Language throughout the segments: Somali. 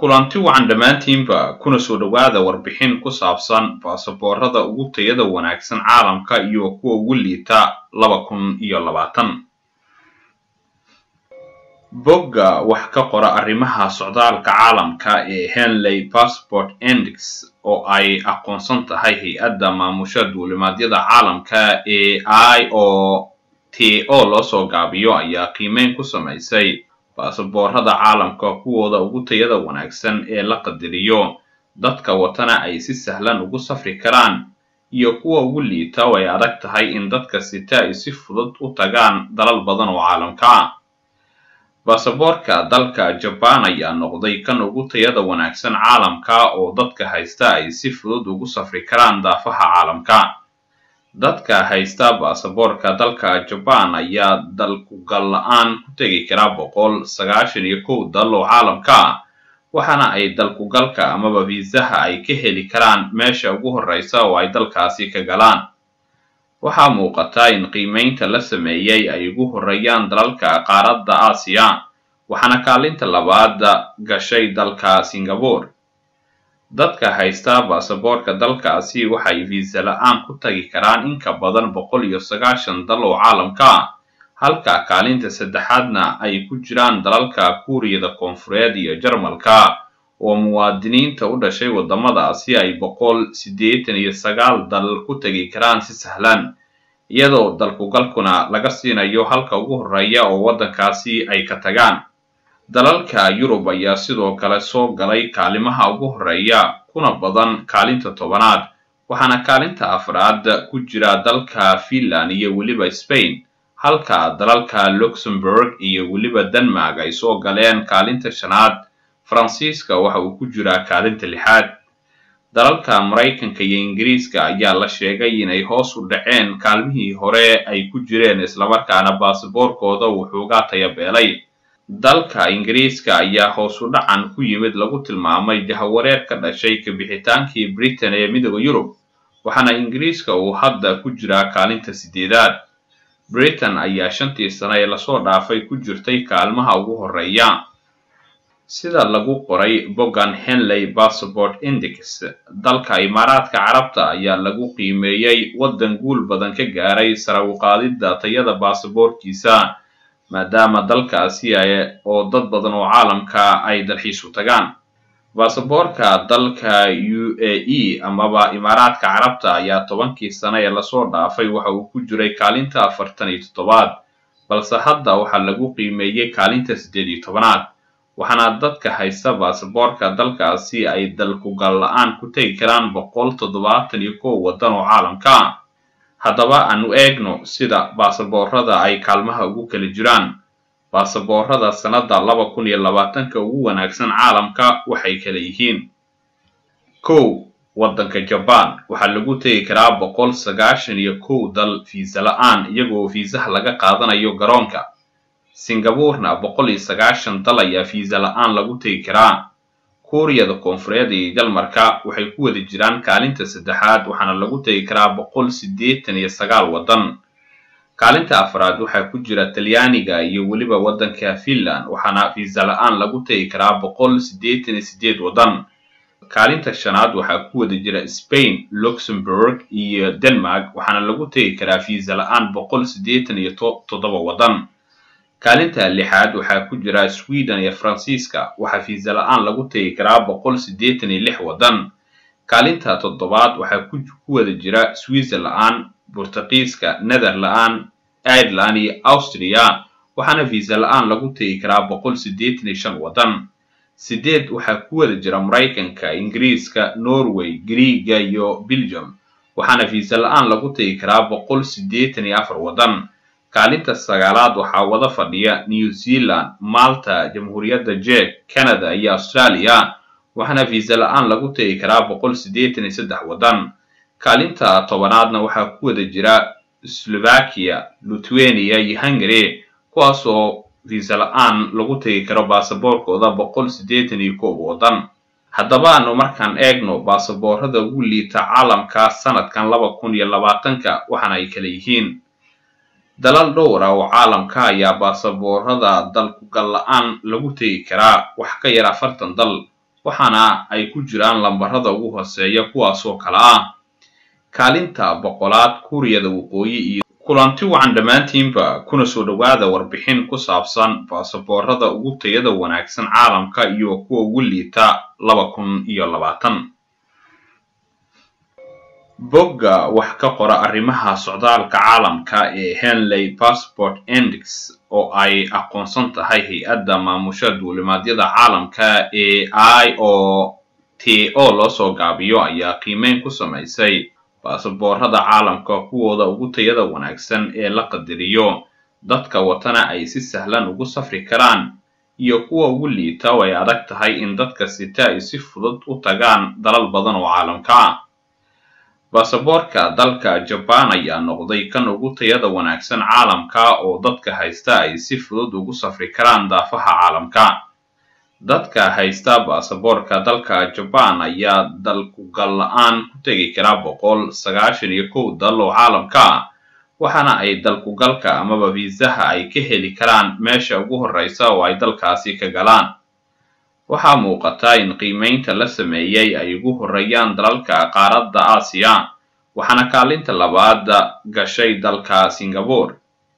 kulanti wacan dhammaantiinba kuna soo dhowaada warbixin ku saabsan baasaboorada ugu tayada wanaagsan caalamka iyo kuwa ugu liita laba kun iyo labaatan bogga wax ka qora arrimaha socdaalka caalamka ee henley passport index oo ay aqoonsan tahay hay-adda maamusha duulimaadyada caalamka ee i o t o loo soo gaabiyo ayaa qiimeyn ku samaysay baasaboorada caalamka kuwooda ugu tayada wanaagsan ee la qadariyo dadka watana ay si sahlan ugu safri karaan iyo kuwa ugu liita oo ay adag tahay in dadka sita ay si fudud u tagaan dalal badan oo caalamka ah baasaboorka dalka jabaan ayaa noqday kan ugu tayada wanaagsan caalamka oo dadka haysta ay si fudud ugu safri karaan daafaha caalamka dadka haysta baasaboorka dalka jabaan ayaa dalkugal la-aan ku tegi karaa boqol sagaashan iyo kow dal oo caalamka ah waxaana ay dalkugalka amaba fiisaha ay ka heli karaan meesha ugu horreysa oo ay dalkaasi ka galaan waxaa muuqata in qiimeynta la sameeyey ay ugu horreeyaan dalalka qaaradda aasiya waxaana kaalinta labaad gashay dalka singapore dadka haysta baasaboorka dalkaasi waxay fiisa la-aan ku tagi karaan in ka badan boqol iyo sagaashan dal oo caalamka ah halka kaalinta saddexaadna ay ku jiraan dalalka kuuriyada koonfureed iyo jarmalka oo muwaadiniinta u dhashay waddamadaasi ay boqol siddeetan iyo sagaal dal ku tegi karaan si sahlan iyadoo dalkugalkuna laga siinayo halka ugu horreeya oo waddankaasi ay ka tagaan dalalka yurub ayaa sidoo kale soo galay kaalimaha ugu horreeya kuna badan kaalinta tobanaad waxaana kaalinta afraad ku jira dalka finland iyo weliba spain halka dalalka luxembourg iyo weliba denmark ay soo galeen kaalinta shanaad faransiiska waxa uu ku jiraa kaalinta lixaad dalalka maraykanka iyo ingiriiska ayaa la sheegay inay hoos u dhaceen kaalmihii hore ay ku jireen islamarkaana baasaboorkooda uu xoogaa tayabeelay dalka ingiriiska ayaa hoos u dhacan ku yimid lagu tilmaamay jahawareer ka dhashay kabixitaankii britain ee midooda yurub waxaana ingiriiska uu hadda ku jiraa kaalinta sideedaad britain ayaa shantii sano ee lasoo dhaafay ku jirtay kaalmaha ugu horreeya sida lagu qoray boggan henley passport index dalka imaaraadka carabta ayaa lagu qiimeeyey waddan guul badan ka gaaray sare u qaadidda tayada baasaboorkiisa maadaama dalkaasi oo dad badan oo caalamka ay dalxiisu tagaan baasaboorka dalka u a e amaba imaaraadka carabta ayaa tobankii sano ee lasoo dhaafay waxa uu ku jiray kaalinta afartan iyo toddobaad balse hadda waxaa lagu qiimeeyey kaalinta siddeed iyo tobanaad waxaana dadka haysta baasaboorka dalkaasi ay dalkugal la-aan ku tegi karaan boqol toddobaatan iyo kow waddan oo caalamka ah haddaba aanu eegno sida baasaboorada ay kaalmaha ugu kala jiraan baasaboorada sannadda laba kun iyo labaatanka ugu wanaagsan caalamka waxay kala yihiin kow waddanka jabaan waxaa lagu tegi karaa boqol sagaashan iyo kow dal fiisa la-aan iyagoo fiisaha laga qaadanayo garoonka singaburena boqol iyo sagaashan dal ayaa fiisa la-aan lagu tegi karaa kuuriyada koonfureed iyo jalmarka waxay ku wada jiraan kaalinta saddexaad waxaana lagu tegi karaa boqol siddeetan iyo sagaal waddan kaalinta afraad waxaa ku jira talyaaniga iyo weliba waddanka finland waxaana fiisa la-aan lagu tegi karaa boqol siddeetan iyo siddeed waddan kaalinta shanaad waxaa ku wada jira spain luxembourg iyo denmark waxaana lagu tegi karaa fiisa la-aan boqol siddeetan iyo toddoba waddan kaalinta lixaad waxaa ku jira sweden iyo faransiiska waxaa fiisa la-aan lagu tegi karaa boqol siddeetan iyo lix waddan kaalinta toddobaad waxaa ku wada jira swiizer la-aan burtuqiiska nether la-aan ireland iyo austria waxaana fiisa la-aan lagu tegi karaa boqol siddeetan iyo shan waddan sideed waxaa ku wada jira maraykanka ingiriiska norway griiga iyo belgium waxaana fiisa la-aan lagu tegi karaa boqol siddeetan iyo afar waddan kaalinta sagaalaad waxaa wada fadhiya new zealand malta jamhuuriyadda jek canada iyo australia waxaana fiisa la-aan lagu tegi karaa boqol siddeetan iyo saddex waddan kaalinta tobanaadna waxaa ku wada jira slovakia lithuania iyo hungary kuwaasoo fiisa la-aan lagu tegi karo baasaboorkooda boqol siddeetan iyo koob waddan haddaba aanu markaan eegno baasaboorada ugu liita caalamka sanadkan laba kun iyo labaatanka waxaana ay kala yihiin dalal dhowr ah oo caalamka ayaa baasaboorada dalkugal la-aan lagu tegi karaa wax ka yar afartan dal waxaana ay ku jiraan lambarada ugu hooseeya kuwaasoo kale ah kaalinta boqolaad kuuriyada waqooyi iyo kulanti wacan dhammaantiinba kuna soo dhowaada warbixin ku saabsan baasaboorada ugu tayada wanaagsan caalamka iyo kuwa ugu liita laba kun iyo labaatan bogga wax ka qora arrimaha socdaalka caalamka ee henley passport index oo ay aqoonsan tahay hay-adda maamusha duulimaadyada caalamka ee i o t o loo soo gaabiyo ayaa qiimeyn ku samaysay baasaboorada caalamka kuwooda ugu tayada wanaagsan ee la qadariyo dadka watana ay si sahlan ugu safri karaan iyo kuwa ugu liita oo ay adag tahay in dadka sita ay si fudud u tagaan dalal badan oo caalamka ah baasaboorka dalka jabaan ayaa noqday kan ugu tayada wanaagsan caalamka oo dadka haysta ay si fudud ugu safri karaan daafaha caalamka dadka haysta baasaboorka dalka jabaan ayaa dalkugal la-aan ku tegi karaa boqol sagaashan iyo kow dal oo caalamka ah waxaana ay dalkugalka amaba viisaha ay ka heli karaan meesha ugu horreysa oo ay dalkaasi ka galaan waxaa muuqata in qiimeynta la sameeyey ay ugu horreeyaan dalalka qaaradda aasiya waxaana kaalinta labaad gashay dalka singapore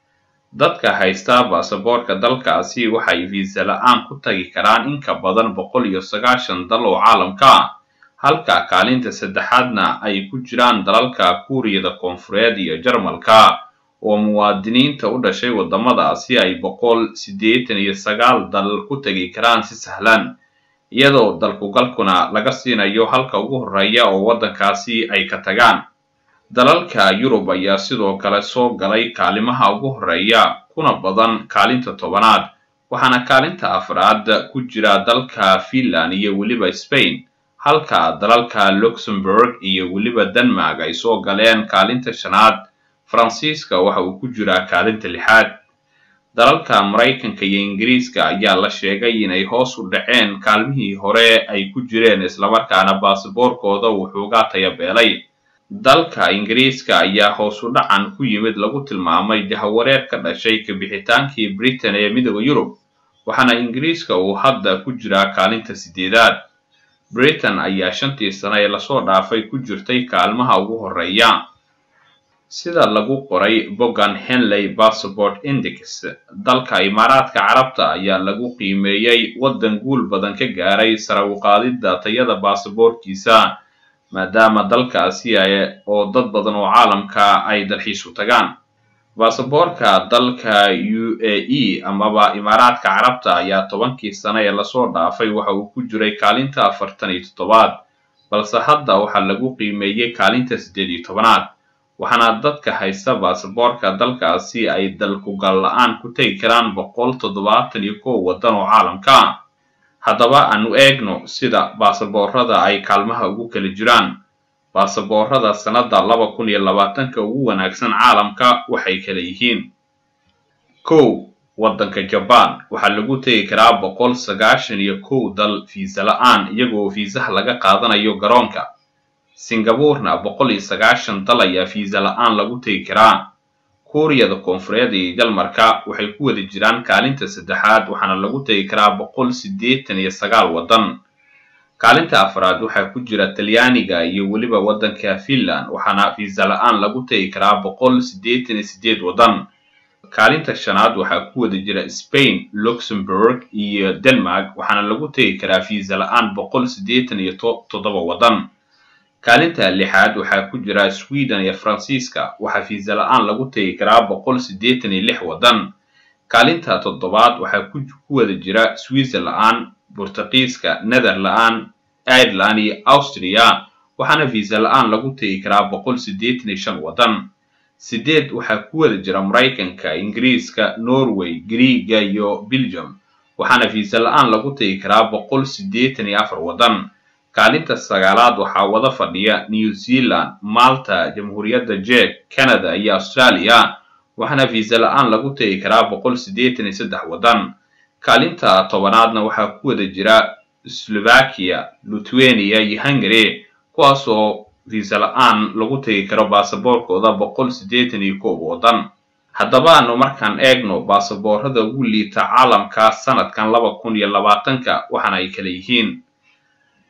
dadka haysta baasaboorka dalkaasi waxay viisa la-aan ku tagi karaan in ka badan boqol iyo sagaashan dal oo caalamka ah halka kaalinta saddexaadna ay ku jiraan dalalka kuuriyada koonfureed iyo jarmalka oo muwaadiniinta u dhashay waddamadaasi ay boqol siddeetan iyo sagaal dal ku tegi karaan si sahlan iyadoo dalkugalkuna laga siinayo halka ugu horreeya oo waddankaasi ay ka tagaan dalalka yurub ayaa sidoo kale soo galay kaalimaha ugu horreeya kuna badan kaalinta tobanaad waxaana kaalinta afraad ku jira dalka finland iyo weliba spain halka dalalka luxembourg iyo weliba denmark ay soo galeen kaalinta shanaad faransiiska waxa uu ku jiraa kaalinta lixaad dalalka maraykanka iyo ingiriiska ayaa la sheegay inay hoos u dhaceen kaalmihii hore ay ku jireen islamarkaana baasaboorkooda wuxuuga tayabeelay dalka ingiriiska ayaa hoos u dhacan ku yimid lagu tilmaamay jahawareer ka dhashay kabixitaankii britain ee midooda yurub waxaana ingiriiska uu hadda ku jiraa kaalinta sideedaad britain ayaa shantii sano ee lasoo dhaafay ku jirtay kaalmaha ugu horreeya sida lagu qoray boggan henley passport index dalka imaaraadka carabta ayaa lagu qiimeeyey waddan guul badan ka gaaray sare u qaadidda tayada baasaboorkiisa maadaama dalkaasi oo dad badan oo caalamka ay dalxiisu tagaan baasaboorka dalka u a e amaba imaaraadka carabta ayaa tobankii sano ee lasoo dhaafay waxa uu ku jiray kaalinta afartan iyo toddobaad balse hadda waxaa lagu qiimeeyey kaalinta siddeed iyo tobanaad waxaana dadka haysta baasaboorka dalkaasi ay dalkugal la-aan ku tegi karaan boqol toddobaatan iyo kow waddan oo caalamka ah haddaba aanu eegno sida baasaboorada ay kaalmaha ugu kala jiraan baasaboorada sannadda laba kun iyo labaatanka ugu wanaagsan caalamka waxay kala yihiin kow waddanka jabaan waxaa lagu tegi karaa boqol sagaashan iyo kow dal fiisa la-aan iyagoo fiisaha laga qaadanayo garoonka singaburena boqol iyo sagaashan dal ayaa fiisa la-aan lagu tegi karaa kuuriyada koonfureed iyo jalmarka waxay ku wada jiraan kaalinta saddexaad waxaana lagu tegi karaa boqol siddeetan iyo sagaal waddan kaalinta afraad waxaa ku jira talyaaniga iyo weliba waddanka finland waxaana fiisa la-aan lagu tegi karaa boqol siddeetan iyo siddeed waddan kaalinta shanaad waxaa ku wada jira spain luxembourg iyo denmark waxaana lagu tegi karaa fiisa la-aan boqol siddeetan iyo toddoba waddan kaalinta lixaad waxaa ku jira sweden iyo faransiiska waxaa fiisa la-aan lagu tegi karaa boqol siddeetan iyo lix waddan kaalinta toddobaad waxaa ku wada jira swiizer la-aan burtuqiiska nether la-aan ireland iyo austria waxaana fiisa la-aan lagu tegi karaa boqol siddeetan iyo shan waddan sideed waxaa ku wada jira maraykanka ingiriiska norway griiga iyo belgium waxaana fiisa la-aan lagu tegi karaa boqol siddeetan iyo afar waddan kaalinta sagaalaad waxaa wada fadhiya new zealand malta jamhuuriyadda jek canada iyo australia waxaana fiisa la-aan lagu tegi karaa boqol siddeetan iyo saddex waddan kaalinta tobanaadna waxaa ku wada jira slovakia lithuania iyo hungary kuwaasoo fiisa la-aan lagu tegi karo baasaboorkooda boqol siddeetan iyo koob waddan haddaba aanu markaan eegno baasaboorada ugu liita caalamka sanadkan laba kun iyo labaatanka waxaana ay kala yihiin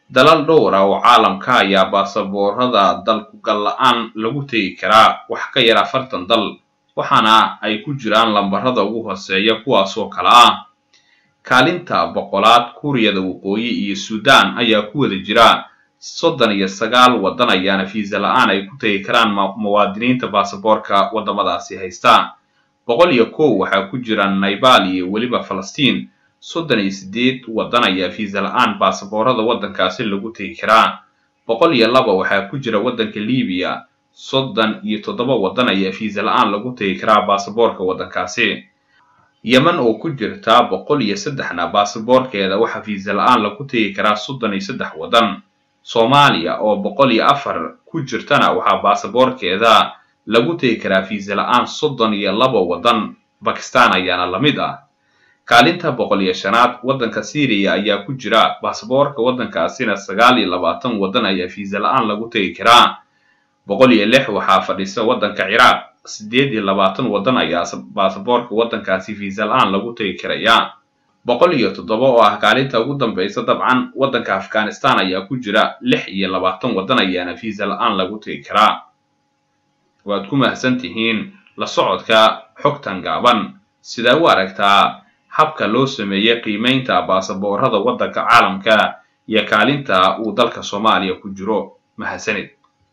dalal dhowra oo caalamka ayaa baasaboorada dalkugal la-aan lagu tegi karaa wax ka yar afartan dal waxaana ay ku jiraan lambarada ugu hooseeya kuwaasoo kale ah kaalinta boqolaad kuuriyada waqooyi iyo suudaan ayaa ku wada jira soddon iyo sagaal waddan ayaana fiisa la-aan ay ku tegi karaan muwaadiniinta baasaboorka waddamadaasi haysta boqol iyo kow waxaa ku jira naybal iyo weliba falastiin soddon iyo siddeed waddan ayaa fiisa la-aan baasaboorada waddankaasi lagu tegi karaa boqol iyo laba waxaa ku jira waddanka libiya soddon iyo toddoba waddan ayaa fiisa la-aan lagu tegi karaa baasaboorka waddankaasi yeman oo ku jirta boqol iyo saddexna baasaboorkeeda waxaa fiisa la-aan lagu tegi karaa soddon iyo saddex waddan soomaaliya oo boqol iyo afar ku jirtana waxaa baasaboorkeeda lagu tegi karaa fiisa la-aan soddon iyo laba waddan bakistan ayaana la mid ah kaalinta boqol iyo shanaad waddanka syriya ayaa ku jira baasaboorka waddankaasina sagaal iyo labaatan waddan ayaa fiisa la-aan lagu tegi karaa boqol iyo lix waxaa fadhisa waddanka ciraaq siddeed iyo labaatan waddan ayaa baasaboorka waddankaasi fiisa la-aan lagu tegi karaya boqol iyo toddoba oo ah kaalinta ugu dambaysa dabcan waddanka afghanistan ayaa ku jira lix iyo labaatan waddan ayaana fiisa la-aan lagu tegi karaa waad ku mahadsan tihiin la socodka xogtan gaaban sidaa u aragtaa habka loo sameeyey qiimaynta baasaboorada waddanka caalamka iyo kaalinta uu dalka soomaaliya ku jiro mahadsanid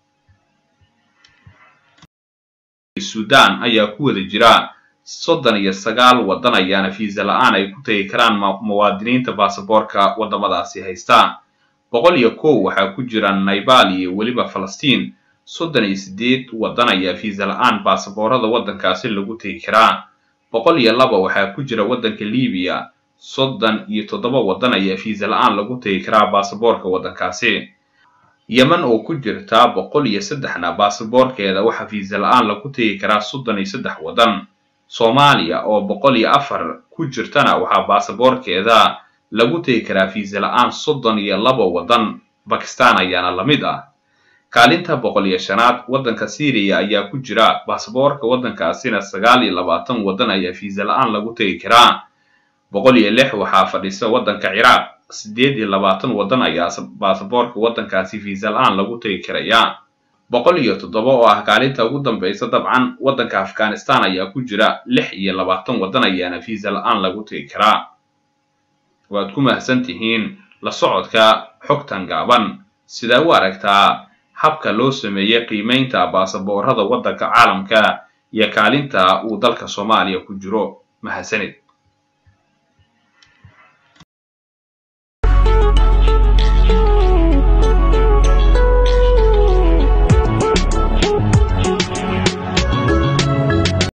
suudaan ayaa ku wada jira soddon iyo sagaal waddan ayaana fiisa la-aan ay ku tegi karaan muwaadiniinta baasaboorka waddamadaasi haysta boqol iyo kow waxaa ku jira naybal iyo weliba falastiin soddon iyo siddeed waddan ayaa fiisa la-aan baasaboorada waddankaasi lagu tegi karaa boqol iyo laba waxaa ku jira waddanka libiya soddon iyo toddoba waddan ayaa fiisa la-aan lagu tegi karaa baasaboorka waddankaasi yeman oo ku jirta boqol iyo saddexna baasaboorkeeda waxaa fiisa la-aan lagu tegi karaa soddon iyo saddex waddan soomaaliya oo boqol iyo afar ku jirtana waxaa baasaboorkeeda lagu tegi karaa fiisa la-aan soddon iyo laba waddan bakistan ayaana la mid ah kaalinta boqol iyo shanaad waddanka syriya ayaa ku jira baasaboorka waddankaasina sagaal iyo labaatan waddan ayaa fiisa la-aan lagu tegi karaa boqol iyo lix waxaa fadhisa waddanka ciraaq siddeed iyo labaatan waddan ayaa baasaboorka waddankaasi fiisa la-aan lagu tegi karaya boqol iyo toddoba oo ah kaalinta ugu dambaysa dabcan waddanka afghanistan ayaa ku jira lix iyo labaatan waddan ayaana fiisa la-aan lagu tegi karaa waad ku mahadsan tihiin la socodka xogtan gaaban sidaa u aragtaa habka loo sameeyey qiimaynta baasaboorada waddanka caalamka iyo kaalinta uu dalka soomaaliya ku jiro mahadsanid